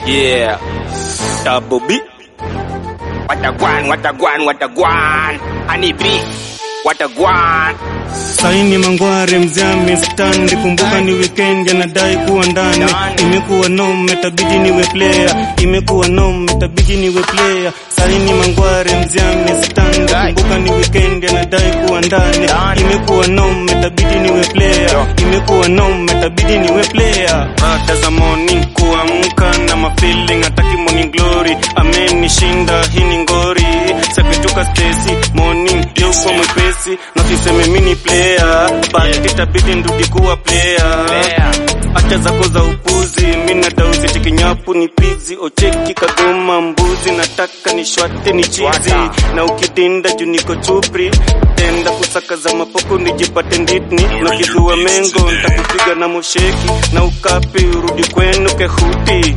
Yeah. Double B. What a guan, what a guan, what a guan. Honey B. What a guan. Saini mangware mzame standi, kumbuka ni weekend, anadai kuwa ndani. Ndani. Imekuwa nome, tabidi niwe player. Imekuwa nome, tabidi niwe player. Saini mangware mzame standi, Dai. kumbuka ni weekend, anadai kuwa ndani. Ndani. Imekuwa nome, tabidi niwe player. Yo. Imekuwa nome, tabidi niwe player. Baada za morning kuamka na mafeeling, hataki morning glory. Amenishinda hii ni ngori, sapituka Stacy morning leo kwa mwepesi, na siseme mini player, but itabidi ndudi kuwa player. Player. Acha zako za upuzi, mina dausi chikinyapu ni pizi, ocheki kagoma mbuzi, nataka ni shwate ni chizi, Shwata. na ukidinda juu niko chupri, tenda kusaka za mapoko nijipate nditni, na kizua mengo ntakupiga na mosheki, na ukapi urudi kwenu kehuti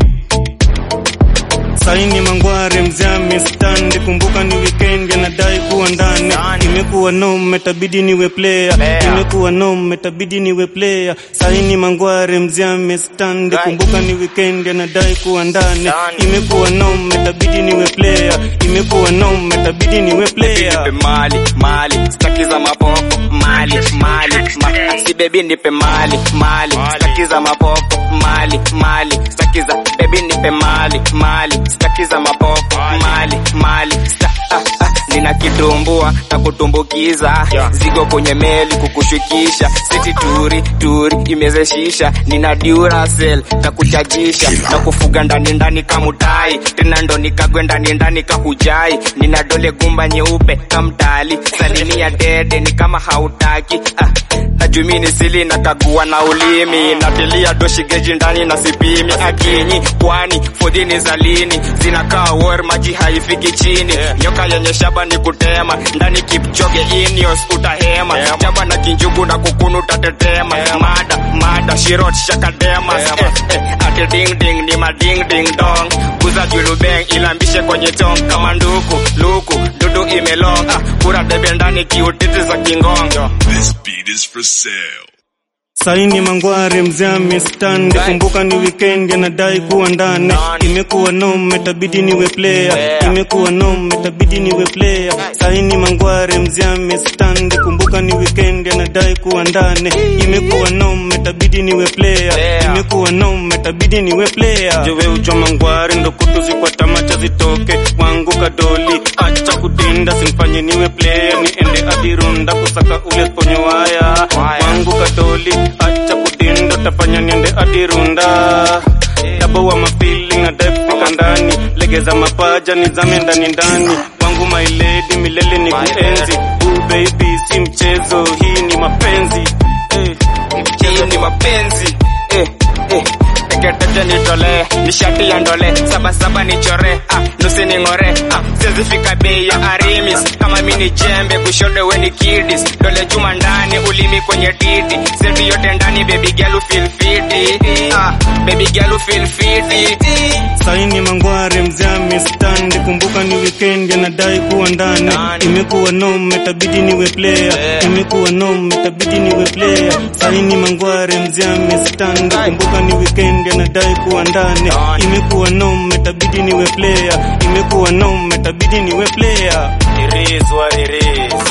Saini mangware mzame standi, kumbuka ni weekend, anadai kuwa ndani. Ndani. Imekuwa nome, tabidi niwe player. Player. Imekuwa nome, tabidi niwe player. Saini mangware mzame standi, Right. kumbuka ni weekend, anadai kuwa ndani. Ndani. Imekuwa nome, tabidi niwe player. Imekuwa nome, tabidi niwe player. Nipe mali, mali, staki za mapopo, mali, mali, ma si baby nipe mali, mali, staki za mapopo, mali, mali, staki za baby nipe mali, mali, staki za mapopo, mali, mali, sta ah, ah, nina kitumbua na kutumbukiza zigo kwenye meli kukushukisha siti turi turi imezeshisha nina duracell na kuchajisha na kufuga ndani ndani kamutai tena ndo nikagwe ndani ndani kahujai nina dole gumba nyeupe kamtali salimia dede ni kama hautaki ah, najumini sili na kagua na ulimi natilia doshi geji ndani na sipimi akinyi kwani fodhini za lini zinakaa war maji haifiki chini nyoka yenye shaba ni kutema ndani kipchoge inios utahema chaba na kinjugu na kukunu utatetema mada mada shirot shakadema eh, eh, ati ding ding ni mading ding dong kuza julubeng ilambishe kwenye tong kama nduku luku dudu imelong ah, kura debe ndani kiutiti za kingongo This beat is for sale. Saini mangware mzame standi, Right. kumbuka ni weekend, anadai kuwa ndani. Ndani. Imekuwa nome, tabidi niwe player. Player. Imekuwa nome, tabidi niwe player. Saini mangware mzame standi, kumbuka ni weekend, anadai kuwa ndani. Imekuwa nome, tabidi niwe player. Player. Imekuwa nome, tabidi niwe player. Jowe ucho mangware ndo kutuzi kwa tamacha zitoke wangu kadoli, acha kutinda, simfanye niwe player, niende adirunda kusaka ule ponyo waya Waya. wangu kadoli, acha kutinda, tafanya niende adirunda Dabo wa mafili na defika ndani, legeza mapaja nizame ndani ndani, wangu my lady milele ni My kuenzi. Ooh baby, si mchezo, hii ni mapenzi eh. hii ni mapenzi eh, eh. Teketeche nitolee nishati ya ndole sabasaba nichore ah, nusi ning'ore ah, siwezifika bei ya arimis kama mi ni jembe kushoto we ni kidis dole juma ndani ulimi kwenye titi setu yote ndani baby girl you feel fiti ah, baby girl you feel fiti Saini mangware mzame standi, kumbuka ni weekend, anadai kuwa ndani. Ndani. Imekuwa nome, tabidi niwe player. Player. Imekuwa nome, tabidi niwe player. Saini mangware mzame standi, Ndani. kumbuka ni weekend, anadai kuwa ndani. Ndani. Imekuwa nome, tabidi niwe player. Imekuwa nome, tabidi niwe player. It is what it is.